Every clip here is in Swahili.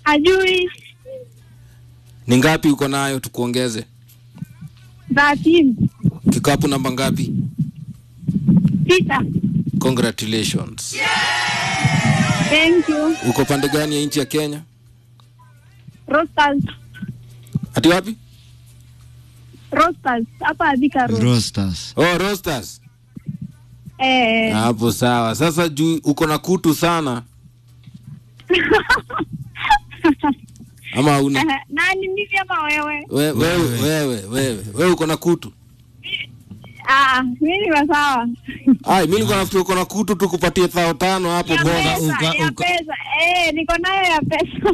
Ajui Ni ngapi uko nayo tukuongeze? 13 Kikapu namba ngapi? sita. Congratulations. Thank you. Uko pande gani ya nchi ya Kenya? Rosters. Ati wapi? Rosters. Hapa Thika Road. Rosters. Oh, Roasters. Eh. Hapo sawa. Sasa juu uko na kutu sana ama hauna? Nani mimi ama wewe? We- Wewe wewe wewe wewe uko na kutu? Ah, mimi ni sawa. Ai, mimi niko nafikiri uko na kutu tukupatie thao tano hapo Ya bora. pesa, uka- ya uka- pesa. Eh, niko nayo ya pesa.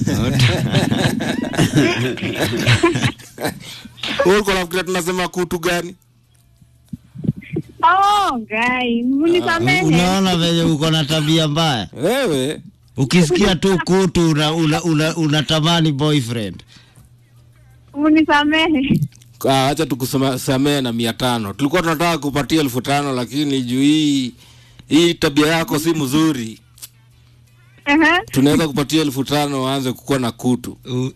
Wewe uko nafikiri tunasema kutu gani? Oh, guy, mnisamehe. Unaona venye uko na tabia mbaya. Wewe Ukisikia tu kutu una, una, una, unatamani boyfriend. Mnisamehe. Ah, acha tukusamee na mia tano. Tulikuwa tunataka kupatia elfu tano lakini juu hii hii tabia yako si mzuri, Ehe. tunaweza kupatia elfu tano waanze kukuwa na kutu. U-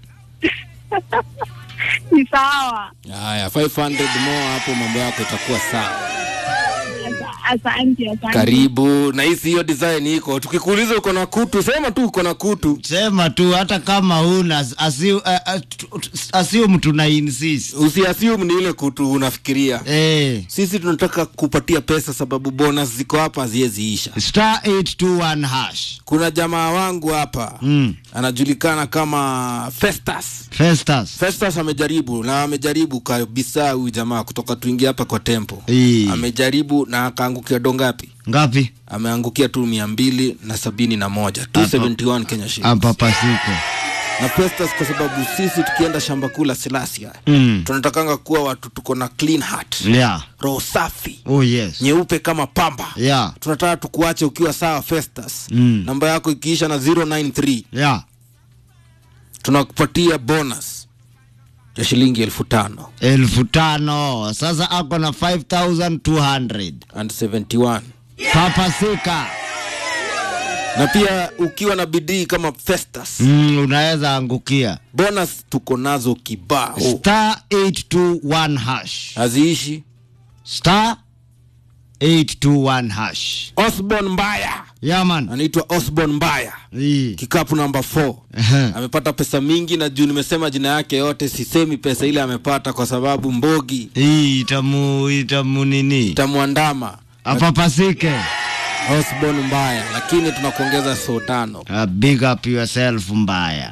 Ni sawa. Haya, 500 more hapo, mambo yako itakuwa sawa. Asa- Asante, asante. Karibu na hisi hiyo design iko. Tukikuuliza uko na kutu, sema tu uko na kutu. Sema tu hata kama huna assume, uh, uh, assume tuna insist. Usiassume ni ile kutu unafikiria. Eh, Sisi tunataka kupatia pesa sababu bonus ziko hapa haziwezi isha. star 821 hash. Kuna jamaa wangu hapa Mm. anajulikana kama Festus. Festus. Festus amejaribu na amejaribu kabisa huyu jamaa kutoka tuingia hapa kwa tempo. Ii. Amejaribu na akaangukia dongapi? Ngapi? Ameangukia tu mia mbili na sabini na moja 271 Kenya shillings. Ampapasiko. Na Festus, kwa sababu sisi tukienda shamba kula Silasia Mm. tunatakanga kuwa watu tuko na clean heart, Yeah. roho safi Oh yes. nyeupe kama pamba. Yeah. Tunataka tukuache ukiwa sawa Festus. Mm. Namba yako ikiisha na 093 Yeah. tunakupatia bonus ya shilingi elfu tano elfu tano sasa ako na 5200 and 71 papasika na pia ukiwa na bidii kama Festus mm, unaweza angukia bonus tuko nazo kibao star 821 hash haziishi. star 821 hash Osborn Mbaya yaman anaitwa Osborn Mbaya, hii kikapu namba 4 Ehe. amepata pesa mingi, na juu nimesema jina yake yote, sisemi pesa ile amepata kwa sababu mbogi hii itamu itamu nini itamwandama apapasike Osborn Mbaya, lakini tunakuongeza so tano. uh, big up yourself mbaya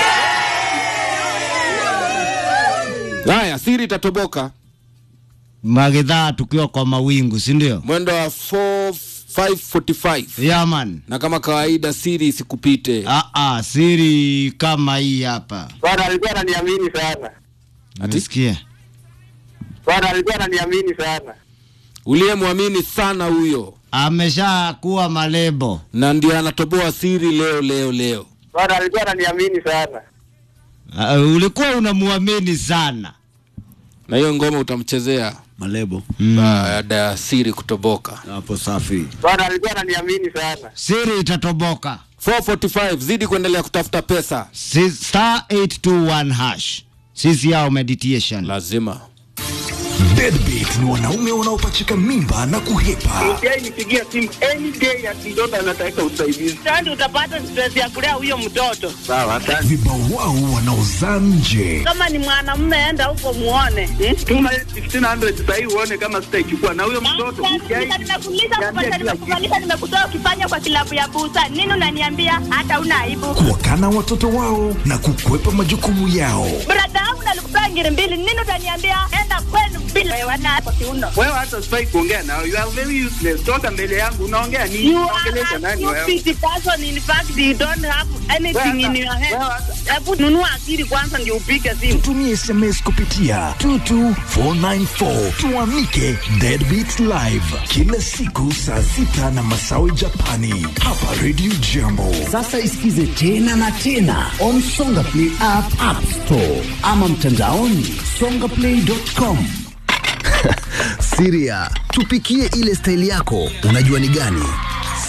Haya, siri itatoboka magidhaa tukiwa kwa mawingu si ndio mwendo wa 4 545 yaman na kama kawaida siri isikupite. ah, ah, siri kama hii hapa Bwana alikuwa ananiamini sana. umesikia Bwana alikuwa ananiamini sana. Uliyemwamini sana huyo, amesha kuwa malebo na ndio anatoboa siri leo leo leo. Bwana alikuwa ananiamini sana. uh, ulikuwa unamwamini sana Na hiyo ngoma utamchezea malebo baada ya siri kutoboka. hapo safi Bwana alikuwa ananiamini sana. siri itatoboka 445 zidi kuendelea kutafuta pesa, si, star 821 hash sisi yao meditation lazima Deadbeat ni wanaume wanaopachika mimba na kuhepa. Yeye nipigia simu any day ati mtoto anataka usaidizi. Sasa utapata stress ya kulea huyo mtoto. Sawa, asante. Vibao wao wanaozaa nje. Kama ni mwanamume, enda huko muone. Hmm? Tuma 1500 sasa hivi uone kama sitaichukua na huyo mtoto. Nimekuuliza kupata, nimekufanyisha, nimekutoa ukifanya kwa kilabu ya busa. Nini unaniambia hata una aibu? Kuwakana watoto wao na kukwepa majukumu yao. Brada yangu nalikupea ngiri mbili. Nini utaniambia enda kwenu bila wewe na kwa kiuno. Wewe hata sifai kuongea nao. You are very useless. Toka mbele yangu unaongea nini? You Unaongelesha are a nani wewe? stupid person. In fact, you don't have anything in your head. Wewe hata- Hebu nunua akili kwanza ndio upige simu. Tumie SMS kupitia 22494 tuamike Deadbeat Live kila siku saa sita na masawi Japani hapa Radio Jambo. sasa isikize tena na tena on songa play app, app store ama mtandaoni songaplay.com siria tupikie ile staili yako unajua ni gani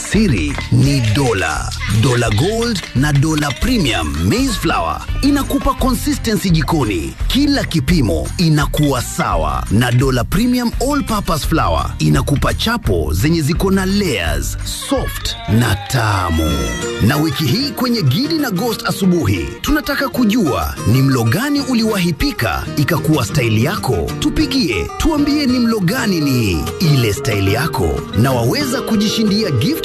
Siri ni dola, dola gold na dola premium maize flour inakupa consistency jikoni, kila kipimo inakuwa sawa, na dola premium all purpose flour inakupa chapo zenye ziko na layers, soft na tamu. Na wiki hii kwenye Gidi na Ghost asubuhi, tunataka kujua ni mlo gani uliwahi pika ikakuwa staili yako. Tupigie tuambie ni mlo gani ni ile staili yako, na waweza kujishindia gift